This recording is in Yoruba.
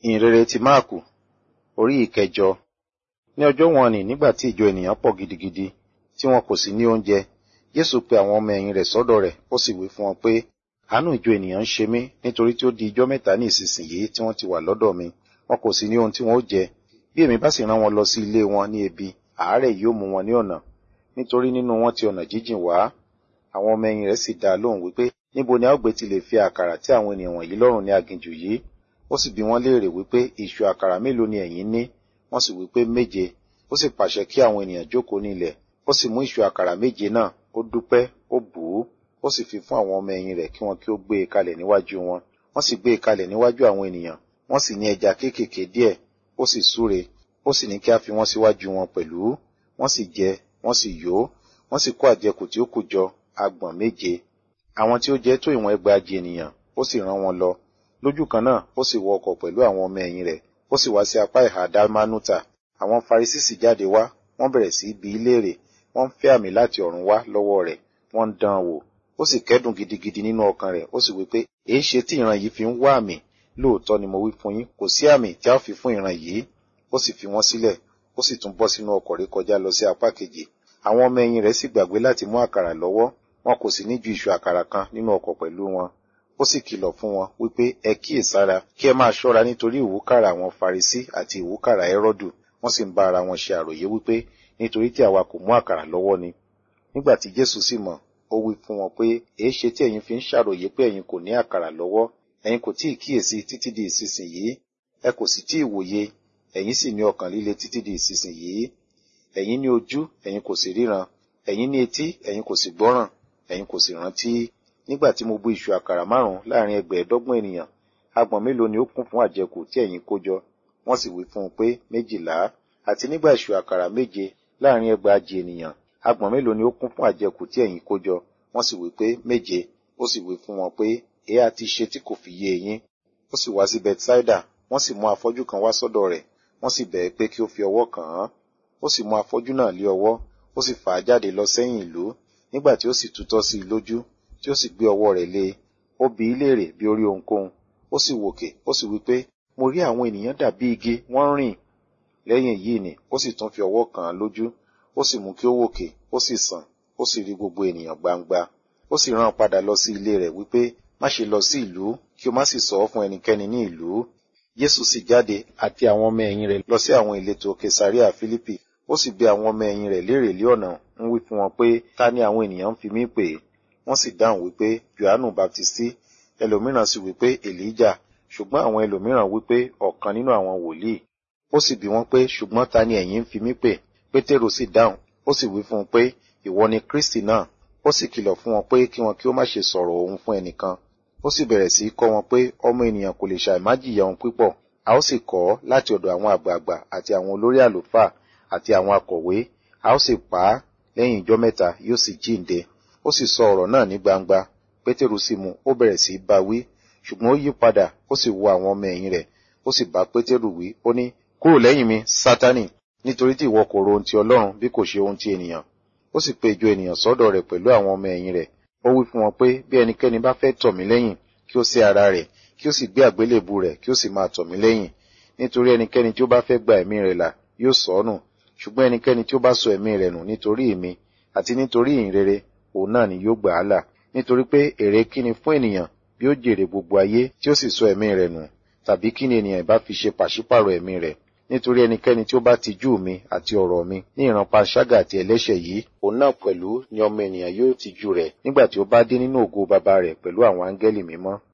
ìhìnrere ti máàkù orí ìkẹjọ ní ọjọ́ wọn nì nígbà tí ìjọ ènìyàn pọ̀ gidigidi tí wọn kò sì ní oúnjẹ jésù pe àwọn ọmọ ẹ̀yìn rẹ̀ sọ́dọ̀ rẹ̀ ó sì wí fún wọn pé àánú ìjọ ènìyàn ń ṣe mí nítorí tí ó di ijọ́ mẹ́ta ní ìsinsìnyí tí wọ́n ti wà lọ́dọ̀ mi wọn kò sì ní ohun tí wọn ó jẹ bí èmi bá sì rán wọn lọ sí ilé wọn ní ebi àárẹ̀ yóò mú wọn ní ọ̀nà nítorí nínú wọn ti ọ̀nà jíjìn wá àwọn ọmọ ẹ̀yìn rẹ̀ sì dá a lóhùn wípé níbo ni a ó gbé ti lè fi àkàrà tí àwọn ènìyàn wọ̀nyí lọ́rùn ní aginjù yìí ó sì bi wọ́n léèrè wípé ìṣù àkàrà mélòó ni ẹ̀yin ní wọ́n sì wípé méje ó sì pàṣẹ kí àwọn ènìyàn jókòó ní ilẹ̀ ó sì mú ìṣù àkàrà méje náà ó dúpẹ́ ó bù ú ó sì fi fún àwọn ọmọ ẹ̀yìn rẹ̀ kí wọn kí ó gbé e kalẹ̀ níwájú wọn wọ́n sì gbé e kalẹ̀ níwájú àwọn ènìyàn wọ́n sì ní ẹja kéékèèké díẹ̀ ó sì súre ó sì ní kí a fi wọ́n síwájú wọn pẹ̀lú wọ́n sì jẹ wọ́n sì yó wọ́n sì kó àjẹkù tí ó kù jọ agbọ̀n méje àwọn tí ó jẹ tó ìwọ̀n ẹgbàajì ènìyàn ó sì rán wọn lọ lójú kan náà ó sì wọ ọkọ̀ pẹ̀lú àwọn ọmọ ẹ̀yìn rẹ̀ ó sì wá sí apá ìhà dálmánútà àwọn farisí sì jáde wá wọ́n bẹ̀rẹ̀ sí í bi í léèrè wọ́n ń fẹ́ àmì láti ọ̀run wá lọ́wọ́ rẹ̀ wọ́n ń dán an wò ó sì kẹ́dùn gidigidi nínú ọkàn rẹ̀ ó sì wí pé èé ṣe tí ìran yìí fi ń wá àmì lóòótọ́ ni mo wí fún yín kò sí àmì tí a ó fi fún ìran yìí ó sì fi wọ́n sílẹ̀ ó sì tún bọ́ sínú ọkọ̀ rí kọjá lọ sí apá kejì àwọn ọmọ ẹ̀yìn rẹ̀ sì gbàgbé láti mú àkàrà lọ́wọ́ wọn kò sì ní ju ìṣù àkàrà kan nínú ọkọ̀ pẹ̀lú wọn ó sì kìlọ̀ fún wọn wípé ẹ kíyèsára kí ẹ máa ṣọ́ra nítorí ìwúkàrà àwọn farisí àti ìwúkàrà ẹrọ́dù wọ́n sì ń bá ara wọn ṣe àròyé wípé nítorí tí àwa kò mú àkàrà lọ́wọ́ ni nígbà tí jésù sì mọ̀ ó wí fún wọn pé èé ṣe tí ẹ̀yin fi ń ṣàròyé pé ẹ̀yin kò ní àkàrà lọ́wọ́ ẹ̀yin kò tí ì kíyèsí títí di ìsinsìnyí ẹ kò sì tí ì wòye ẹ̀yin sì ní ọkàn líle títí di ìsinsìnyí ẹ̀yin ní ojú ẹ̀yin kò sì ríran ẹ̀yin ní etí ẹ̀yin kò sì gbọ́ràn ẹ̀yin kò sì rántí nígbà tí mo bú iṣu àkàrà márùn láàrin ẹgbẹ̀ẹ́dọ́gbọ̀n ènìyàn agbọ̀n mélòó ni ó kún fún àjẹkù tí ẹ̀yin kó jọ wọ́n sì wí fún un pé méjìlá àti nígbà iṣu àkàrà méje láàrin ẹgbàajì ènìyàn agbọ̀n mélòó ni ó kún fún àjẹkù tí ẹ̀yin kó jọ wọ́n sì wí pé méje ó sì wí fún wọn pé èé a ti ṣe tí kò fi yé eyín ó sì wá sí bethsaida wọ́n sì mú afọ́jú kan wá sọ́dọ̀ rẹ̀ wọ́n sì bẹ̀ẹ́ pé kí ó fi ọwọ́ kàn án ó sì mú afọ́jú náà lé ọwọ́ ó sì fà á jáde lọ sẹ́yìn ìlú nígbà tí ó sì tutọ́ sí i lójú tí ó sì gbé ọwọ́ rẹ̀ lé e ó bi í léèrè bí ó rí ohunkóhun ó sì wòkè ó sì wí pé mo rí àwọn ènìyàn dàbí igi wọ́n rìn lẹ́yìn yìí ni ó sì tún fi ọwọ́ kàn án lójú ó sì mú kí ó wòkè ó sì sàn ó sì rí gbogbo ènìyàn gbangba ó sì rán padà lọ sí ilé rẹ̀ wípé má ṣe lọ sí ìlú kí o má sì sọ ọ́ fún ẹnikẹ́ni ní ìlú jésù sì jáde àti àwọn ọmọ ẹ̀yìn rẹ̀ lọ sí àwọn ìletò kesaria philippi ó sì bi àwọn ọmọ ẹ̀yìn rẹ̀ léèrè lé ọ̀nà ń wí fún wọn pé ta ni àwọn ènìyàn ń fi mí pè é wọ́n sì dáhùn wípé johannu baptisti ẹlòmíràn sì wípé elijah ṣùgbọ́n àwọn ẹlòmíràn wípé ọ̀kan nínú àwọn wòlíì ó sì bi wọ́n pé ṣùgbọ́n ta ni ẹ̀yin ń fi mí pè pétérù sì dáhùn ó sì wí fún un pé ìwọ ni kristi náà ó sì kìlọ̀ fún wọn pé kí wọn kí ó má ṣe sọ̀rọ̀ òun fún ẹnìkan ó sì bẹ̀rẹ̀ sí í kọ́ wọn pé ọmọ ènìyàn kò lè ṣàìmájìyà ohun pípọ̀ a ó sì kọ́ láti ọ̀dọ̀ àwọn àgbààgbà àti àwọn olórí àlùfáà àti àwọn akọ̀wé a ó sì pa á lẹ́yìn ijọ́ mẹ́ta yóò sì jíǹde ó sì sọ ọ̀rọ̀ náà ní gbangba pétérù sì mú ó bẹ̀rẹ̀ sí í bá wí ṣùgbọ́n ó yí padà ó sì wo àwọn ọmọ ẹ̀yìn rẹ̀ ó sì bá pétérù wí ó ní kúrò lẹ́yìn mi sátánì nítorí tí ìwọ kò ro ohun ti ọlọ́run bí kò ṣe ohun ti ènìyàn ó sì pe ìjọ ènìyàn sọ́dọ̀ rẹ̀ pẹ̀lú àwọn ọmọ ẹ̀yìn rẹ̀ ó wí fún wọn pé bí ẹnikẹ́ni bá fẹ́ tọ̀ mí lẹ́yìn kí ó sé ara rẹ̀ kí ó sì gbé àgbélébù rẹ̀ kí ó sì máa tọ̀ mí lẹ́yìn nítorí ẹnikẹ́ni tí ó bá fẹ́ gba ẹ̀mí rẹ̀ là yóò sọ ọ́ nù ṣùgbọ́n ẹnikẹ́ni tí ó bá sọ ẹ̀mí rẹ̀ nù nítorí èmi àti nítorí ìhìnrere òun náà ni yóò gbà á là nítorí pé èrè kí ni fún ènìyàn bí ó jèrè gbogbo ayé tí ó sì sọ ẹ̀mí rẹ̀ nù tàbí kí ni ènìyàn ìbá fi ṣe pàṣípàrọ̀ ẹ̀mí rẹ̀ nítorí ẹnikẹ́ni tí ó bá tijú mi àti ọ̀rọ̀ mi ní ìran panṣágà àti ẹlẹ́ṣẹ̀ yìí òun náà pẹ̀lú ni ọmọ ènìyàn yóò tijú rẹ̀ nígbà tí ó bá dé nínú ògo bàbá rẹ̀ pẹ̀lú àwọn áńgẹ́lì mímọ́